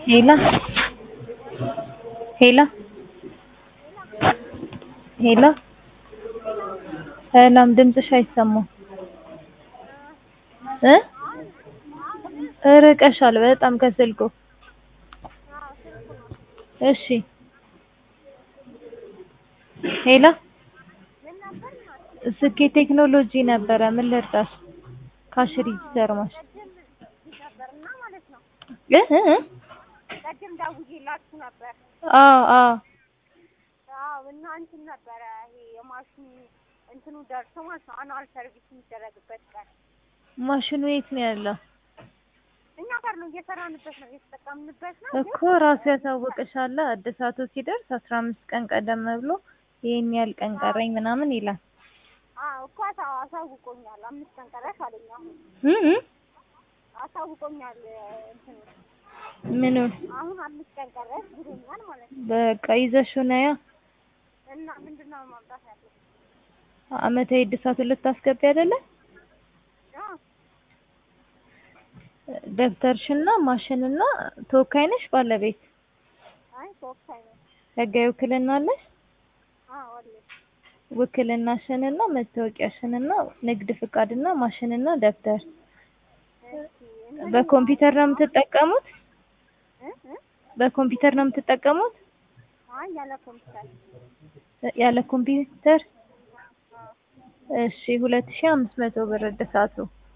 ሄላ ሄላ ሄላ ሰላም ድምፅሽ አይሰማም እ ርቀሻል በጣም ከስልኩ እሺ ሄላ ስኬ ቴክኖሎጂ ነበረ ምን ልርዳሽ ካሽ ሪጂስተር ማሽን እ እ እ ቅድም ደውዬላችሁ ነበር። አዎ አዎ አዎ እና እንትን ነበረ ይሄ የማሽኑ እንትኑ ደርሶ ማለት ነው አኑዋል ሰርቪስ የሚደረግበት ቀን ማሽኑ የት ነው ያለው እኛ ጋር ነው እየሰራንበት ነው እየተጠቀምንበት ነው። እኮ ራሱ ያሳውቅሻል እድሳቱ ሲደርስ አስራ አምስት ቀን ቀደም ብሎ ይሄን ያህል ቀን ቀረኝ ምናምን ይላል አዎ እኮ አሳ- አሳውቆኛል። አምስት ቀን ቀረሽ አለኝ። አሁን እ እ አሳውቆኛል። እንትኑ ምኑን አሁን አምስት ቀን ቀረሽ ብሎኛል ማለት ነው። በቃ ይዘሽው ነያ እና ምንድን ነው ማምጣት ያለብኝ? አመታዊ እድሳቱን ልታስገቢ አይደለ አዎ ደብተርሽና ማሽንና ተወካይ ነሽ ባለቤት አይ ተወካይ ነው። ህጋዊ ውክልና አለሽ አዎ አለኝ። ውክልናሽንና መታወቂያሽንና ንግድ ፍቃድና ማሽንና ደብተር እሺ እንትን በኮምፒውተር ነው የምትጠቀሙት እ እ በኮምፒውተር ነው የምትጠቀሙት አይ ያለ ኮምፒውተር ያለ ኮምፒውተር አዎ እሺ ሁለት ሺህ አምስት መቶ ብር እድሳቱ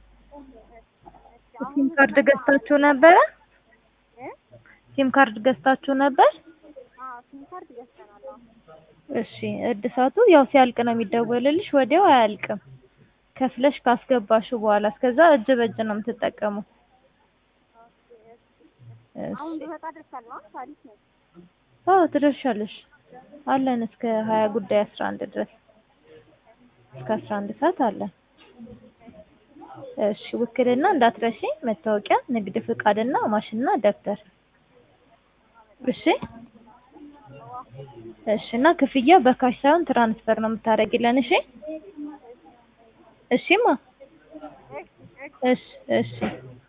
እሺ ሲም ካርድ ገዝታችሁ ነበረ እ ሲም ካርድ ገዝታችሁ ነበር አዎ ሲም ካርድ ገዝተናል። አዎ እሺ እድሳቱ ያው ሲያልቅ ነው የሚደወልልሽ ወዲያው አያልቅም ከፍለሽ ካስገባሽው በኋላ እስከዛ እጅ በእጅ ነው የምትጠቀሙት አሁን እሺ ብመጣ ደርሳለሁ። አዎ ታሪክ ነው። አዎ ትደርሻለሽ አለን እስከ ሀያ ጉዳይ አስራ አንድ ድረስ እስከ አስራ አንድ ሰዓት አለን እሺ ውክልና እንዳትረሺ መታወቂያ ንግድ ፍቃድና ማሽንና ደብተር እሺ እሺ እና ክፍያ በካሽ ሳይሆን ትራንስፈር ነው የምታደርጊልን እሺ እሺማ እሺ እሺ